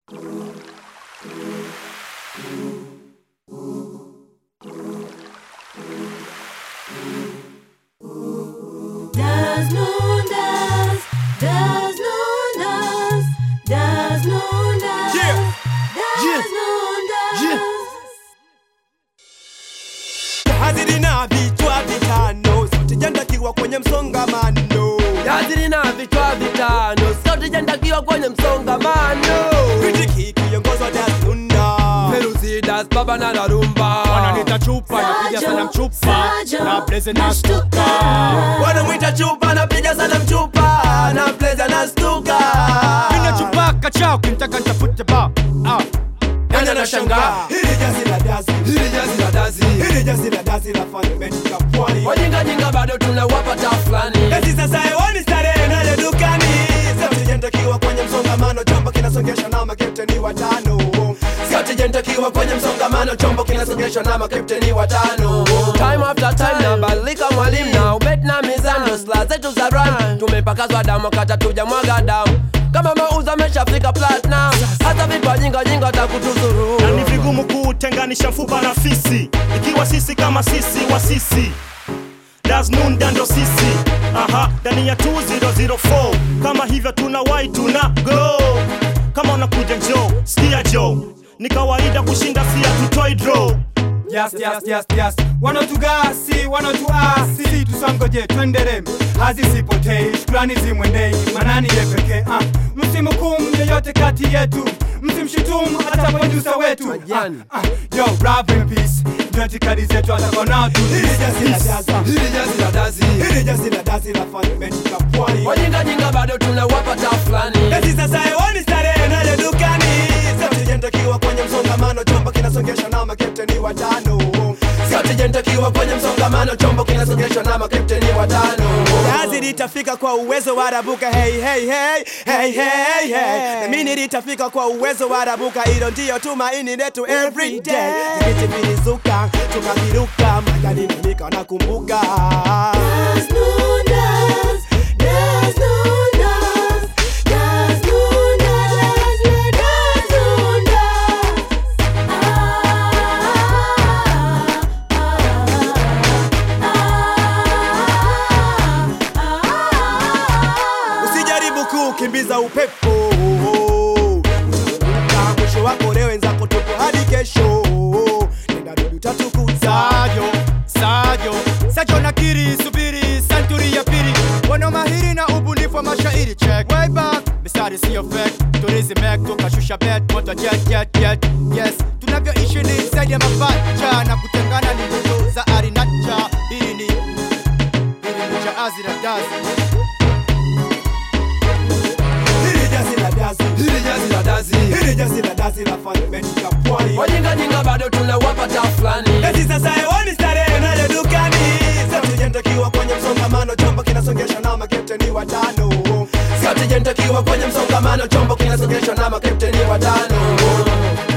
Das Lundas, das Lundas, das Lundas, Yeah. das Yeah. Lundas. Yeah. Haziri na vichwa vitano sote jandakiwa kwenye msongamano Yaziri na vichwa vitano sote jandakiwa kwenye msongamano Kritiki kiongozwa Dazunda Feruzidas baba na larumba wananita chupa napiga sana mchupa na blaze na stuka wanamwita chupa napiga sana mchupa na pleza na stuka mina chupa kachao kimtaka nitafute ba ah. Nani anashangaa Hili jazi la dazi hili jazi la dazi Hili jazi la dazi la fundamental ya pwani wajingajinga bado tunawapa taa fulani Eti sasa hewani starehe nayo dukani Sote jandakiwa kwenye msongamano chombo kinasongesha na makepteni watano Sote jentakiwa kwenye msongamano, chombo kinasogeshwa na makapteni watano. Time after time nabadilika mwalimu na ubet na mizano, sla zetu za run tumepakazwa damu kata tuja mwaga damu kama mauzo ameshafika platinum, hata vipa jinga jinga takutuzuru na ni vigumu kutenganisha mfupa na fisi ikiwa sisi kama sisi wa sisi dasnunda ndo sisi aha ndani ya 2004 kama hivyo tuna wai tuna go kama unakuja njo skia jo ni kawaida kushinda sia tutoi draw Yes, yes, yes, yes. Wanatugasi, wanatuasi, tusangoje twendere, hazisipotei, shukrani zimwendei, manani ye pekee. Ah, msimhukumu yeyote kati yetu, msimshutumu hata produsa wetu. Ah, Majani. ah, yo, rap in peace, ndio itikadi zetu atakuwa nao tu. Hili jazi la dazi hili jazi la dazi, Hili jazi la dazi la fundamental ya pwani wajinga jinga bado tunawapa taa fulani. Eti sasa hewani starehe nayo dukani Sote jandakiwa kwenye msongamano chombo kinasongesha na makepteni watano Sote jentakiwa kwenye msongamano, chombo kinasogeshwa na makapteni watano. Jazi litafika kwa uwezo wa rabuka hey hey hey hey hey hey na mimi litafika kwa uwezo wa rabuka hilo ndio tumaini letu every day Vijiti vilizuka tukaviruka majani na mika nakumbuka Das Lundas, das Lundas, das Lundas, das Lundas. Usijaribu kukimbiza upepo Utaanguka, mwisho wako leo wenzako tupo hadi kesho Nenda dudu tatukuza Sajo, Sajo, Sajo nakiri, subiri, santuri ya pili Wana mahiri na ubunifu wa mashairi check Way back, mistari siyo fake Turizi mek, tukashusha bet, moto jet, jet, jet Yes, tunavyoishi ni zaidi ya mapacha Na kutengana ni ndoto za arinacha Hili ni, hili ni jaazi la dazi Hili jazi la dazi Hili jazi la dazi, Hili jazi la dazi la fundamental ya pwani wajinga jinga bado tunawapa taa fulani. Eti sasa hewani starehe nayo dukani Sote jandakiwa kwenye msongamano chombo kinasongesha na makepteni watano Sote jentakiwa kwenye msongamano, chombo kinasogeshwa na makapteni watano.